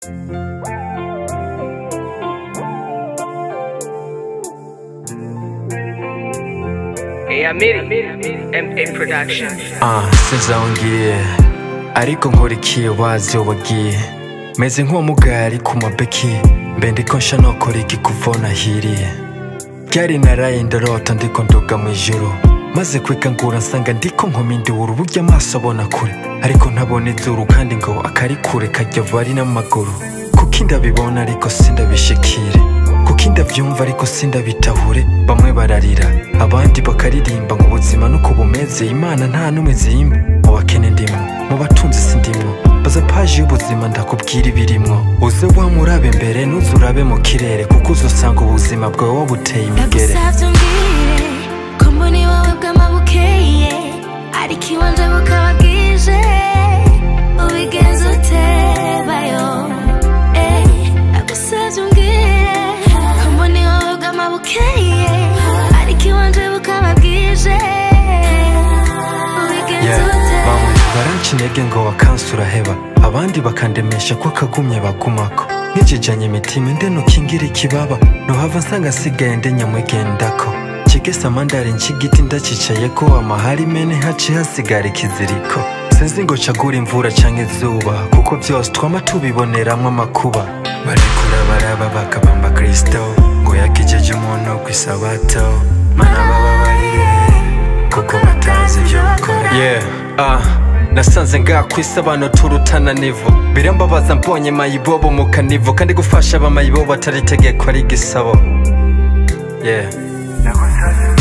Hey, Amiri, MA Production. Ah, sinzongeye ariko nkurikiye wazi wagiye meze nk'uwamugari ku mabeki mbe ndiko nsha nokora iki kuva nahiriye ryari naraye ndarota ndiko ndoga mu ijuru maze kwikangura nsanga ndiko nkomindura uburyo amaso abona kure ariko ntabona izuru kandi ngo akari kure kajya vari n'amaguru kuko ndabibona ariko sindabishikire kuko ndabyumva ariko sindabitahure bamwe bararira abandi bakaririmba ngo ubuzima nuko bumeze imana nta n'umwe zimba mu bakene ndimwo mu batunzi sindimwo baza paji y'ubuzima ndakubwira ibirimwo uze wamurabe mbere nuze urabe mu kirere kuko uzosanga ubuzima bwawe wabuteye imigere ndagusavye umbwire ko mbona iwawe bwama bukeye ariko iwanje bukaba bwije ubigenza utebayo Eh, ndagusavye umbwire ko mbona iwawe bwama bukeye ariko iwanje bukaba bwije ubigenza Yeah, utebayo bamwe baranca intege ngo wakansi uraheba abandi bakandemesha ko akagumye bagumako nkijijanye imitima inde nukingira ikibaba nohava nsanga nsigaye nde nyamwigendako kigesa mandari nshigiti ndacicayeko amahari mene haci hasigara ikiziriko sinzi ngo cagura imvura canke izuba kuko vyose twama tubiboneramwo amakuba barekura baraba bakabamba kristo ngo yakijeje umuntu kw'isabato mana bababarire kuko batazi ibyo bakora yeah ah nasanze ngaha ku isi abantu turutana nivo birambabaza mbonye mayibobo mu kanivo kandi gufasha abamayibobo atari itegeko ari igisabo yeah Nagusaze